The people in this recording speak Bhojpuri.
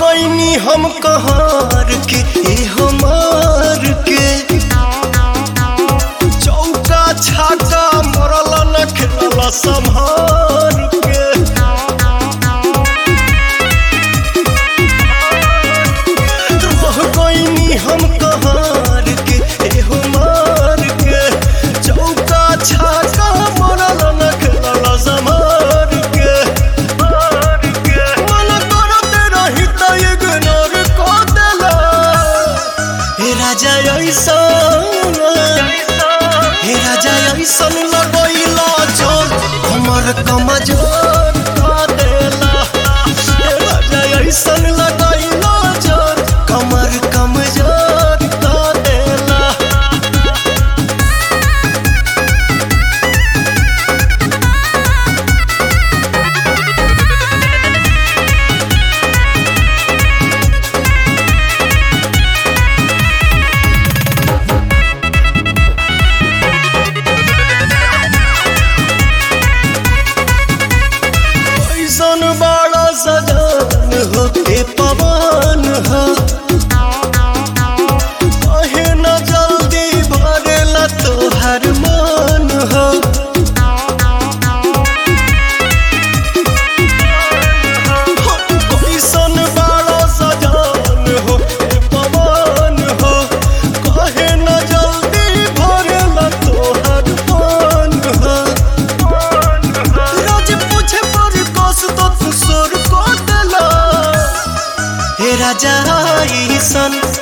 गईनी हम कहार के ए हमार के चौका छाका मरल न खेलल संभार के रह गईनी हम कहार के ए हमार के चौका छाका मरल न खेलल संभार के मन करते रही त इग्नोर क देला हे राजा ऐसा हे राजा ऐसन लगैला जोर हमर कमजोर क देला हे राजा ऐसन लगैला जोर कमर कमजोर क देला ऐसन बड़ा सजान हो के पवन हो कहे न जल्दी भरेला तोहर मन हो ऐसन बड़ा सजान हो के पवन हो कहे न जल्दी भरेला तोहर मन हो रोज पूछे पर कस तो तू सोर को देला हे राजा ईसन